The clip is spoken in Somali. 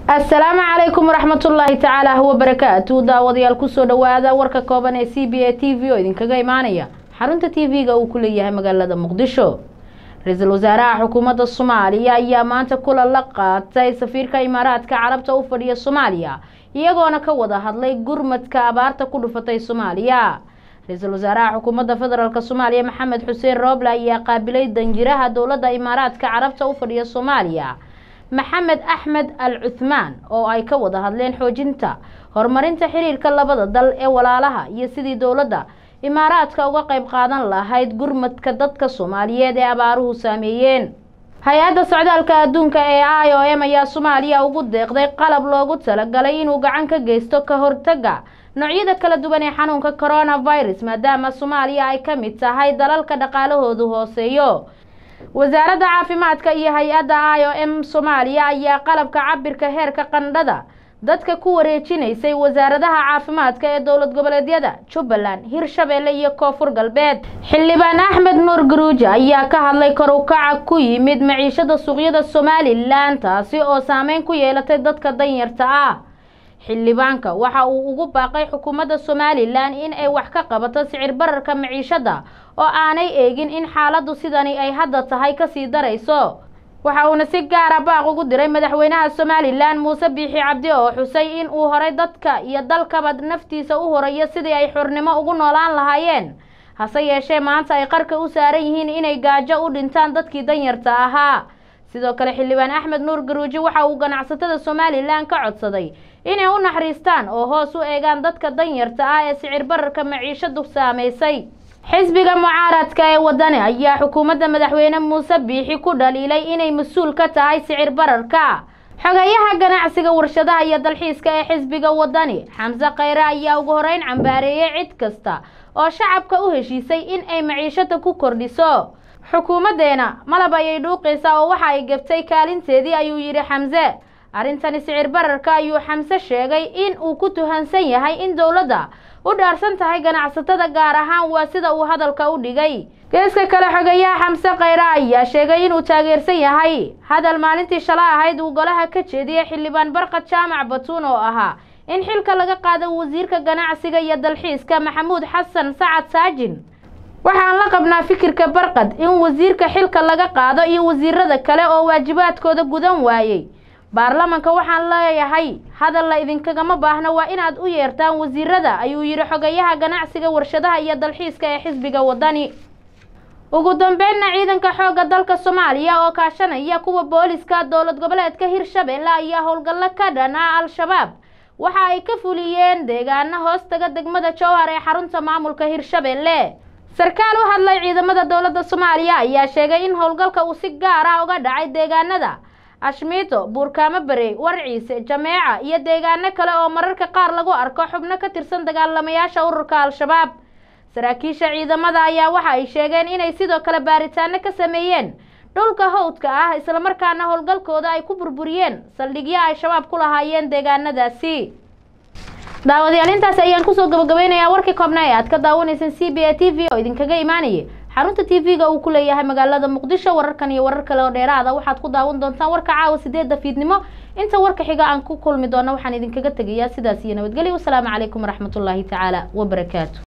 asalaamu calaykum waraxmatullaahi tacaala wabarakaatu daawadayaal kusoo dhawaada warka kooban ee c b a t v oo idinkaga imaanaya xarunta t v-ga uu ku leeyahay magaalada muqdisho ra-iisul wasaaraha xukuumadda soomaaliya ayaa maanta kulan la qaatay safiirka imaaraadka carabta u fadhiya soomaaliya iyagoona ka wada hadlay gurmadka abaarta ku dhufatay soomaaliya ra-iisul wasaaraha xukuumadda federaalk soomaaliya maxamed xuseen rooble ayaa qaabilay danjiraha dowladda imaaraadka carabta u fadhiya soomaaliya maxamed axmed al cuthmaan oo ay ka wada hadleen xoojinta horumarinta xiriirka labada dal ee walaalaha iyo sidii dowladda imaaraadka uga qayb qaadan lahayd gurmadka dadka soomaaliyeed ee abaaruhu saameeyeen hay-adda socdaalka adduunka ee i o m ayaa soomaaliya ugu deeqday qalab loogu talagalay inuu gacan ka geysto ka hortaga noocyada kala duwan ee xanuunka coronavirus maadaama soomaaliya ay ka mid tahay dalalka dhaqaalahoodu hooseeyo wasaaradda caafimaadka iyo hay-adda i o m soomaaliya ayaa qalabka cabirka heerka qandhada dadka ku wareejinaysay wasaaradaha caafimaadka ee dowlad goboleedyada jubbaland hirshabeelle iyo koonfur galbeed xildhibaan axmed nuur garuuji ayaa ka hadlay kor u kaca ku yimid maciishada suuqyada somalilan taasi oo saameyn ku yeelatay dadka danyarta ah xildhibaanka waxa uu ugu baaqay xukuumadda somalilan in ay wax ka qabato sicir bararka maciishada oo aanay eegin in xaaladdu sidani ay hadda tahay kasii darayso waxa uuna si gaara baaq ugu diray madaxweynaha somalilan muuse biixi cabdi oo xusay in uu horay dadka iyo dalkaba naftiisa u horeeyo sidii ay xurnimo ugu noolaan lahaayeen hase yeeshee maanta ay qarka u saaran yihiin inay gaajo u dhintaan dadkii danyarta ahaa sidoo kale xildhibaan axmed nuur garuuji waxa uu ganacsatada somalilan ka codsaday inay u naxariistaan oo hoos u eegaan dadka danyarta ah ee sicir bararka maciishadu saameysay xisbiga mucaaradka ee wadani ayaa xukuumadda madaxweyne muuse biixi ku dhaliilay inay mas-uul ka tahay sicir bararka xogayaha ganacsiga warshadaha iyo dalxiiska ee xisbiga wadani xamse khayre ayaa ugu horeyn cambaareeyey cid kasta oo shacabka u heshiisay in ay maciishada ku kordhiso xukuumaddeena malab ayay dhuuqaysaa oo waxa ay gabtay kaalinteedii ayuu yidhi xamse arrintani sicir bararka ayuu xamse sheegay in uu ku tuhansan yahay in dowladda u dhaarsan tahay ganacsatada gaar ahaan waa sida uu hadalka u dhigay geeska kale xogayaha xamse khayre ayaa sheegay inuu taageersan yahay hadal maalintii shala ahayd uu golaha ka jeediyey xildhibaan barqad jaamac batuun oo ahaa in xilka laga qaado wasiirka ganacsiga iyo dalxiiska maxamuud xasan sacad saajin waxaan la qabnaa fikirka barqad in wasiirka xilka laga qaado iyo wasiirada kale oo waajibaadkooda gudan waayey baarlamanka waxaan leeyahay hadal la idinkagama baahno waa inaad u yeertaan wasiirada ayuu yidhi xogayaha ganacsiga warshadaha iyo dalxiiska ee xisbiga wadani ugu dambeynna ciidanka xoogga dalka soomaaliya oo kaashanaya kuwa booliska dowlad goboleedka hirshabeelle ayaa howlgallo ka dhan ah al-shabaab waxa ay ka fuliyeen deegaano hoostaga degmada jowhar ee xarunta maamulka hirshabeelle sarkaal u hadlay ciidamada dowladda soomaaliya ayaa sheegay in howlgalka uu si gaar ah uga dhacay deegaanada ashmiito buurkaamo barey warciise jameeca iyo deegaano kale oo mararka qaar lagu arko xubno ka tirsan dagaalamayaasha ururka al-shabaab saraakiisha ciidamada ayaa waxa ay sheegeen inay sidoo kale baaritaano ka sameeyeen dhulka hawdka ah islamarkaana howlgalkooda ay ku burburiyeen saldhigyo ay shabaab ku lahaayeen deegaanadaasi daawadayaal intaas ayaan kusoo gabagabeynayaa warkii koobna ee aad ka daawanayseen c b a t v oo idinkaga imaanayay xarunta t v-ga uu ku leeyahay magaalada muqdisho wararkan iyo warar kale oo dheeraada waxaad ku daawan doontaan warka caawa sideedda fiidnimo inta warka xiga aan ku kulmi doono waxaan idinkaga tegayaa sidaas iyo nabadgelyo wasalaamu calaykum waraxmatullaahi tacaala wabarakaatu